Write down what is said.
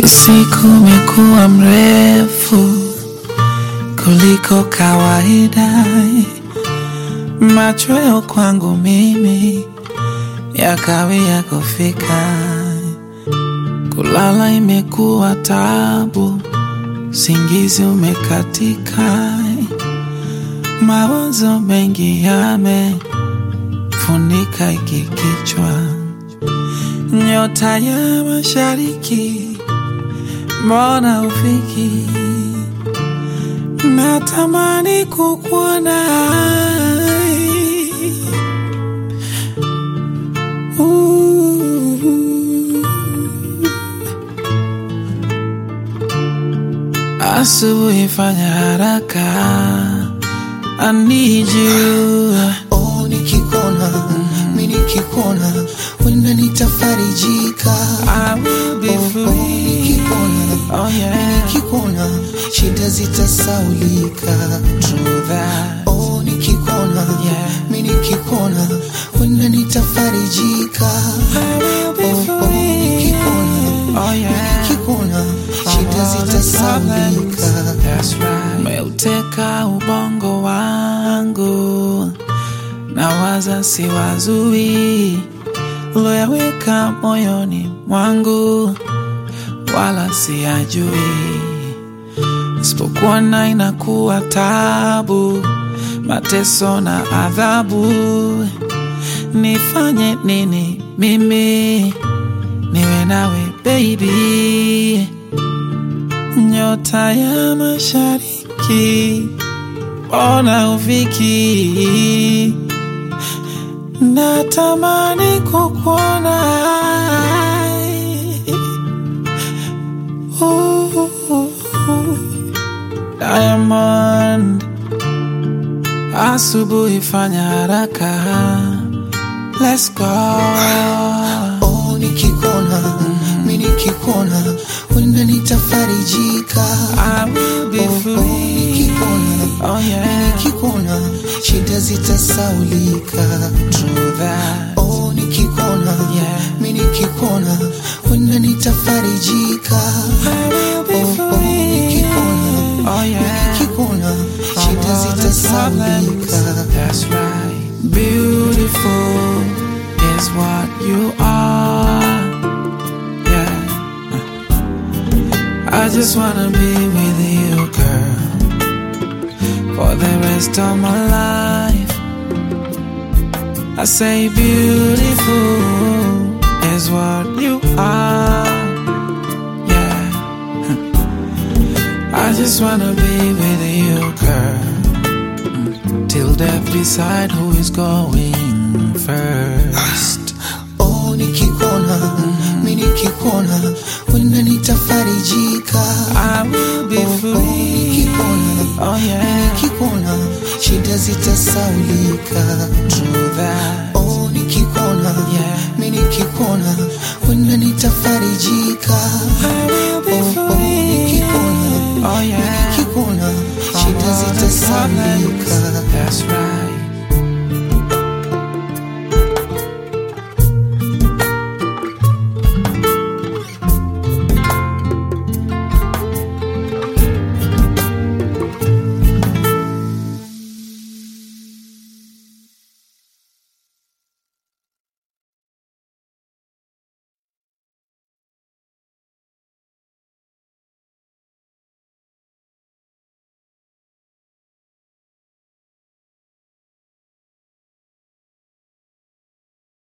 Usiku umekuwa mrefu kuliko kawaida, machweo kwangu mimi yakawia kufika, kulala imekuwa tabu, singizi umekatika, mawazo mengi yamefunika iki kichwa, nyota ya mashariki mbona ufiki? Natamani kukuona Asubuhi fanya haraka, I need you. Oh, nikikuona mi nikikuona wenda nitafarijika I will be Oh, oh, free. nikikuona Oh mi yeah, nikikuona shida zitasaulika true that. Oh, nikikuona Yeah. mi nikikuona wenda nitafarijika I will be Oh, oh, free. nikikuona Oh mi yeah. nikikuona shida All the zitasaulika problems. That's right. Umeuteka ubongo wangu, nawaza siwazui, uloyaweka moyoni mwangu, wala siyajui, isipokuwa na inakuwa tabu, mateso na adhabu. Nifanye nini mimi niwe nawe baby? nyota ya mashariki, ona ufiki, natamani kukuona. Ooh, Diamond, asubuhi fanya haraka, let's go. Oh, nikikuona mi nikikuona wenda nitafarijika I will be Oh, oh, free. nikikuona Oh mi yeah, nikikuona shida zitasaulika true that. Oh, nikikuona Yeah. mi nikikuona wenda nitafarijika I will be Oh, oh, free. nikikuona Oh mi yeah, nikikuona shida all the problems. zitasaulika That's right. Beautiful is what you are. Yeah. I just wanna be with you, girl, for the rest of my life. I say beautiful is what you are. Yeah. I just wanna be with you, girl. Mm. Till death decide who is going first. Oh, nikikuona mi nikikuona wenda nitafarijika I will be Oh, oh, free. nikikuona Oh mi yeah, nikikuona shida zitasaulika true that. Oh, nikikuona Yeah, mi nikikuona wenda nitafarijika I will be Oh, oh, free. nikikuona Oh mi yeah, nikikuona shida all the zitasaulika problems. That's right.